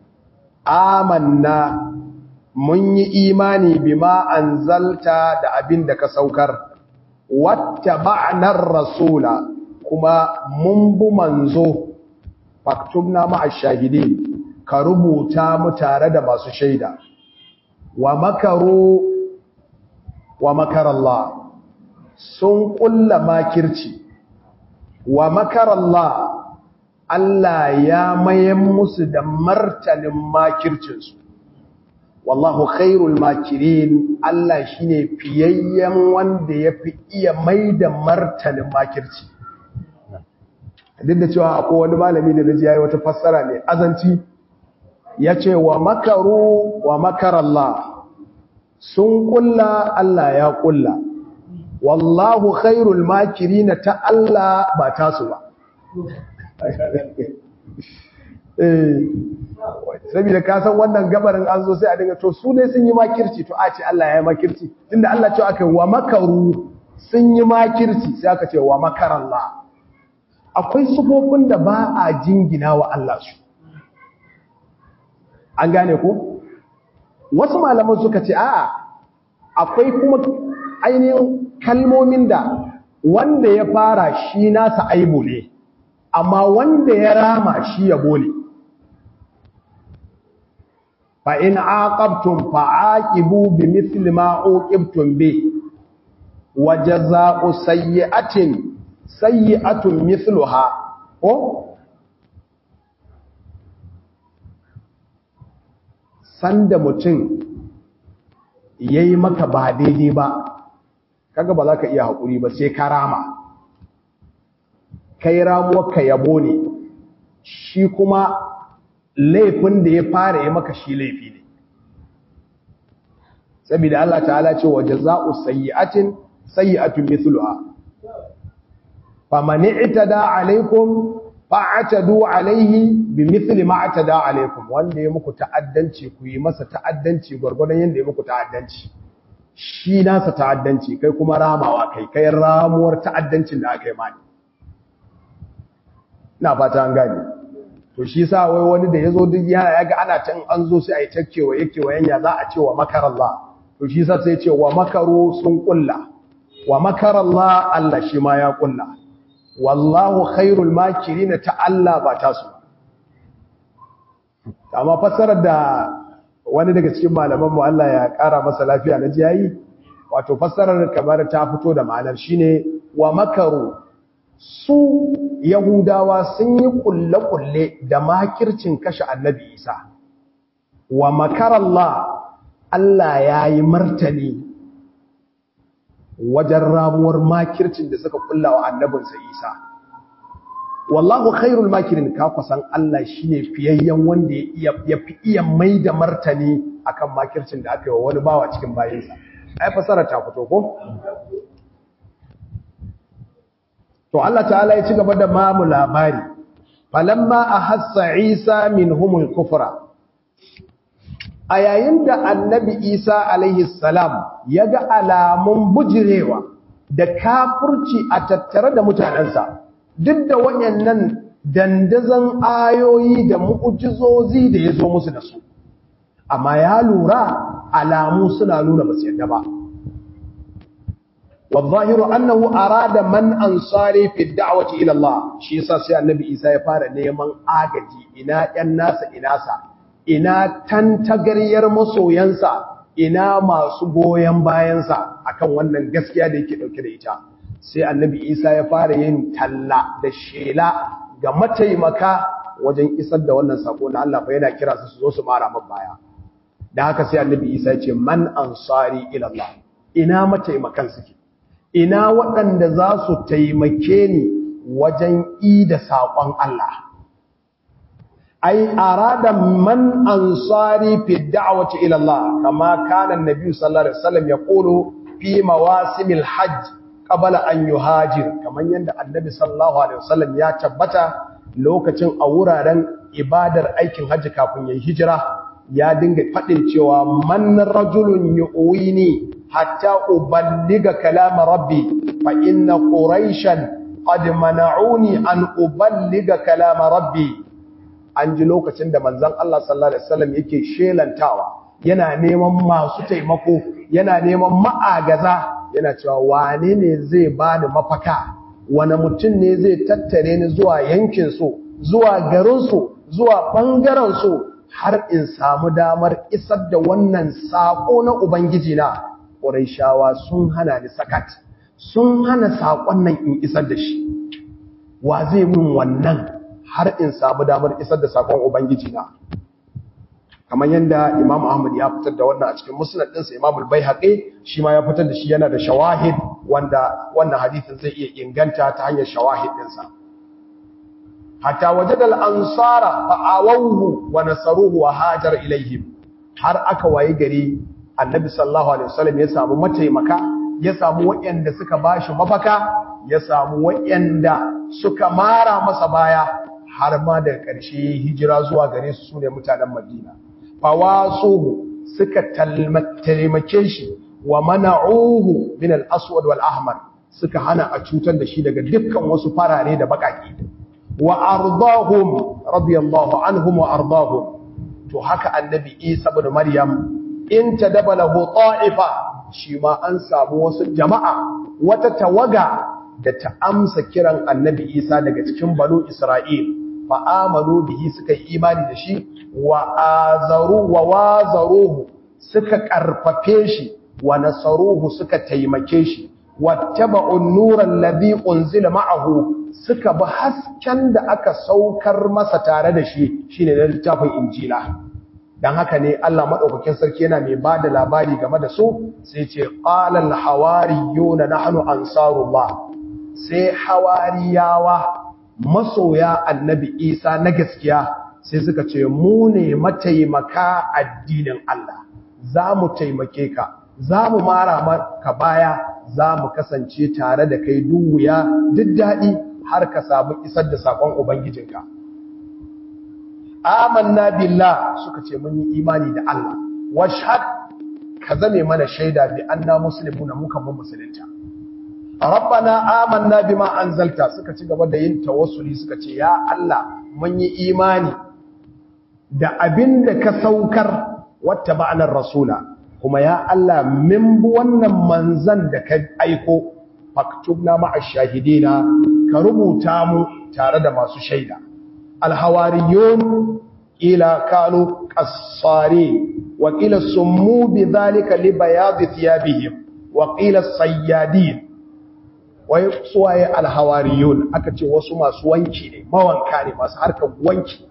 amanna mun yi imani bima anzalta da abin da ka saukar wattaba'nar rasula kuma mun bu manzo faktubna ma'a shahidin ka rubuta mu tare da masu shaida wa makaru wa makarallah sun kulla makirci wa makarallah Allah ya mayan musu da martanin makircinsu wallahu khairul makirin Allah shine fiyayyen wanda yafi iya maida martanin makirci duk da cewa akwai wani malami da naji yayi wata fassara mai azanci yace wa makaru wa makarallah sun kulla Allah ya kulla wallahu khairul makirin ta Allah ba tasu ba eh saboda ka san wannan gabarin an zo sai a dinga to su ne sun yi makirci to a ce Allah ya yi makirci tunda Allah ce aka wa makaru sun yi makirci sai aka ce wa makarallah akwai sufofin da ba a jingina wa Allah su an gane ku wasu malaman suka ce a'a akwai kuma ainihin kalmomin da wanda ya fara shi nasa aibu ne amma wanda ya rama shi yabo ne fa in aqabtum fa'aqibu bimithli ma uqibtum bi wa jazaa'u sayyi'atin sayyi'atun mithluha ko sanda mutum yayi maka ba daidai ba kaga ba za ka iya haƙuri ba sai ka rama kai ramuwar ka yabo ne shi kuma laifin da ya fara yi maka shi laifi ne saboda Allah ta'ala ce wa jaza'u sayyi'atin sayyi'atun mithluha faman i'tada alaikum fa'atadu alaihi bimithli ma atada alaikum wanda ya muku ta'addanci ku yi masa ta'addanci gurgurdan yanda ya muku ta'addanci shi nasa ta'addanci kai kuma ramawa kai kai ramuwar ta'addancin da aka yi mani ina fata an gane to shi sa wai wani da yazo duk ya ga ana can an zo sai a yi takkewa yake wa yanya za a ce wa makarallah to shi sa sai ce wa makaru sun kulla wa makarallah Allah shi ma ya kulla wallahu khairul makirin ta Allah ba ta su amma fassarar da wani daga cikin malaman mu Allah ya kara masa lafiya na ji yayi wato fassarar kamar ta fito da ma'anar shine wa makaru su yahudawa sun yi kulle-kulle da makircin kashe annabi isa wa makarallah Allah ya yi martani wajen ramuwar makircin da suka kulla wa annabinsa isa wallahu khairul makirin ka kusan Allah shine fiyayyen wanda ya fi iya mai da martani akan makircin da aka yi wa wani bawa cikin bayinsa ai fasara ta fito ko to Allah ta'ala ya ci gaba da mamu labari falamma ahassa isa minhumul kufra a yayin da annabi isa alaihi salam ya ga alamun bujirewa da kafurci a tattare da mutanensa duk da wayannan dandazon ayoyi da mu'ujizozi da ya zo musu da su amma ya lura alamu suna nuna ba su yadda ba والظاهر أنه أراد من أنصاري في الدعوة إلى الله شيء ساسي النبي إيسا يفار نيمان آغجي إنا الناس إناسا ina tantagariyar masoyansa ina masu goyon bayansa akan wannan gaskiya da yake dauke da ita sai annabi isa ya fara yin talla da shela ga mataimaka wajen isar da wannan sako na Allah fa yana kira su su zo su mara man baya da haka sai annabi isa ya ce man ansari ila Allah ina mataimakan suke ina waɗanda za su taimake ni wajen ida saƙon Allah ai arada man ansari fi da'wati ila Allah kama kana annabi sallallahu alaihi wasallam yaqulu fi mawasimil hajj qabla an yuhajir kaman yanda annabi sallallahu alaihi wasallam ya tabbata lokacin a wuraren ibadar aikin hajji kafin yayin hijira ya dinga fadin cewa man rajulun yu'ini hatta uballiga kalam rabbi fa inna quraishan qad mana'uni an uballiga kalam rabbi an ji lokacin da manzon Allah sallallahu alaihi wasallam yake shelantawa yana neman masu taimako yana neman ma'agaza yana cewa wane ne zai bani mafaka wani mutum ne zai tattare ni zuwa yankin su zuwa garin su zuwa bangaren su har in samu damar isar da wannan sako na ubangiji na Qurayshawa sun hana ni sakat sun hana sakon nan in isar da shi wa zai mun wannan har in samu damar isar da sakon ubangiji na kamar yadda Imam Ahmad ya fitar da wannan a cikin musnad ɗinsa Imam al-Baihaqi shi ma ya fitar da shi yana da shawahid wanda wannan hadisin zai iya inganta ta hanyar shawahid ɗinsa hatta wajada al-ansara fa'awuhu wa nasaruhu wa hajar ilaihim har aka waye gari Annabi sallallahu alaihi wasallam ya samu mataimaka ya samu waɗanda suka bashi mafaka ya samu waɗanda suka mara masa baya har ma daga ƙarshe hijira zuwa gare su sune mutanen Madina fawasuhu suka taimake shi wa mana'uhu min al-aswad wal ahmar suka hana a cutar da shi daga dukkan wasu farare da bakaki wa ardahum radiyallahu anhum wa ardahum to haka annabi Isa ibn Maryam in tadabalahu ta'ifa shi ma an samu wasu jama'a wata tawaga da ta amsa kiran annabi Isa daga cikin banu Isra'il fa amanu bihi suka yi imani da shi wa azaru wa wazaruhu suka karfafe shi wa nasaruhu suka taimake shi wattaba'u an-nura alladhi unzila ma'ahu suka bi hasken da aka saukar masa tare da shi shine da littafin injila dan haka ne Allah madaukakin sarki yana mai bada labari game da su sai ce qala al-hawariyuna nahnu ansarullah sai hawariyawa masoya annabi isa na gaskiya sai suka ce mu ne mataimaka addinin Allah za mu taimake ka za mu mara maka baya za mu kasance tare da kai duk wuya duk daɗi har ka samu isar da saƙon ubangijinka amanna billah suka ce mun yi imani da Allah washhad ka zame mana shaida bi anna muslimuna muka mun musulunta rabbana amanna bima anzalta suka ci gaba da yin tawassuli suka ce ya Allah mun yi imani da abinda ka saukar wata ba'anar rasula kuma ya Allah min bi wannan manzan da ka aiko faktubna ma'a shahidina ka rubuta mu tare da masu shaida alhawariyun ila kanu qassari wa qila summu bidhalika li bayadi thiyabihim wa qila sayyadin wai suwaye alhawariyun aka ce wasu masu wanki ne mawanka ne masu harkar wanki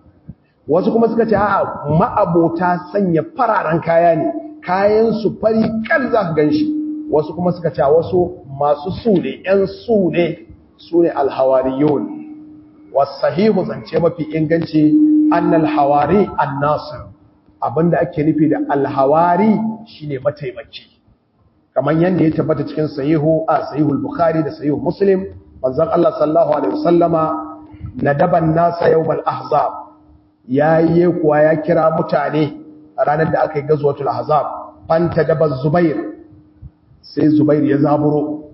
wasu kuma suka ce a'a ma'abota sanya fararen kaya ne kayan su fari kan za ka ganshi wasu kuma suka ce wasu masu su ne yan su ne su ne alhawariyun wasahihu zance mafi inganci annal hawari annasir abinda ake nufi da alhawari shine mataimaki kamar yadda ya tabbata cikin sahihu a sahihul bukhari da sahihu muslim manzon Allah sallallahu alaihi wasallama nadaban nasa yawmal ahzab yayi kuwa ya kira mutane a ranar da aka yi gazwatul ahzab fanta daba zubair sai zubair ya zaburo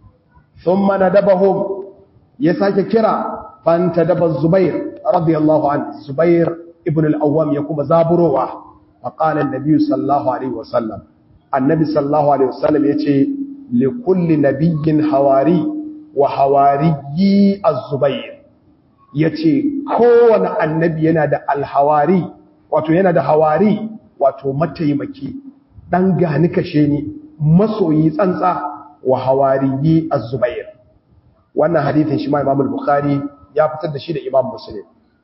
thumma nadabahum ya sake kira fanta daba zubair radiyallahu anhu zubair ibn al-awwam ya kuma zaburowa faqala an-nabi sallallahu alaihi wasallam annabi sallallahu alaihi wasallam yace li kulli nabiyyin hawari wa hawariyi az-zubair yace kowane annabi yana da al-hawari wato yana da hawari wato mataimaki dan gani kashe ni masoyi tsantsa wa hawariyi az-zubair wannan hadithin shi ma Imam al-Bukhari ya fitar da shi da Imam Muslim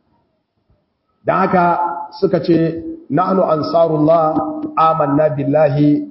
dan haka suka ce nahnu ansarullah amanna billahi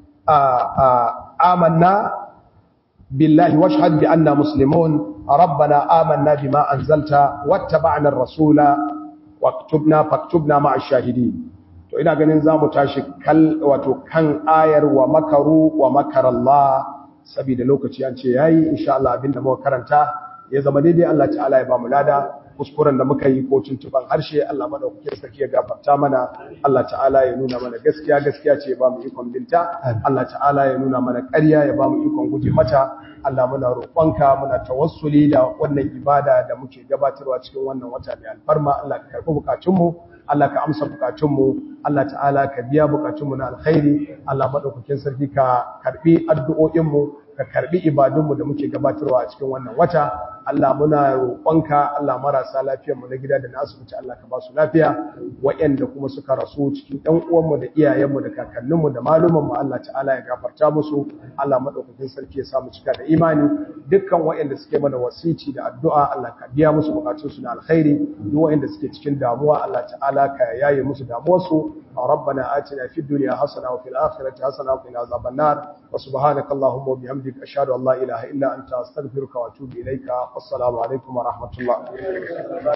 آمنا بالله واشهد بأننا مسلمون ربنا آمنا بما أنزلت واتبعنا الرسول واكتبنا فاكتبنا مع الشاهدين to ina ganin zamu tashi kal wato kan ayar wa makaru wa makar Allah saboda lokaci an ce yayi insha Allah abinda muka karanta ya zama daidai Allah ta'ala ya ba mu lada kuskuren da muka yi ko tuntuban harshe Allah madaukakin sarki ya gafarta mana Allah ta'ala ya nuna mana gaskiya gaskiya ce ya ba mu ikon binta Allah ta'ala ya nuna mana ƙarya ya ba mu ikon guje mata Allah muna roƙonka muna tawassuli da wannan ibada da muke gabatarwa cikin wannan wata mai alfarma Allah ka karɓi bukatunmu Allah ka amsa bukatunmu Allah ta'ala ka biya bukatunmu na alkhairi Allah madaukakin sarki ka karɓi addu'o'inmu ka karbi ibadunmu da muke gabatarwa a cikin wannan wata Allah muna roƙonka Allah marasa lafiyar mu na gida da na asibiti Allah ka ba su lafiya waɗanda kuma suka rasu cikin ɗan uwanmu da iyayenmu da kakanninmu da malumanmu Allah ta'ala ya gafarta musu Allah madaukakin sarki ya samu cika da imani dukkan waɗanda suke mana wasici da addu'a Allah ka biya musu bukatun su na alkhairi duk waɗanda suke cikin damuwa Allah ta'ala ka yaye musu damuwarsu ربنا آتنا في الدنيا حسنة وفي الآخرة حسنة وقنا عذاب النار وسبحانك اللهم وبحمدك أشهد أن لا إله إلا أنت أستغفرك وأتوب إليك والسلام عليكم ورحمة الله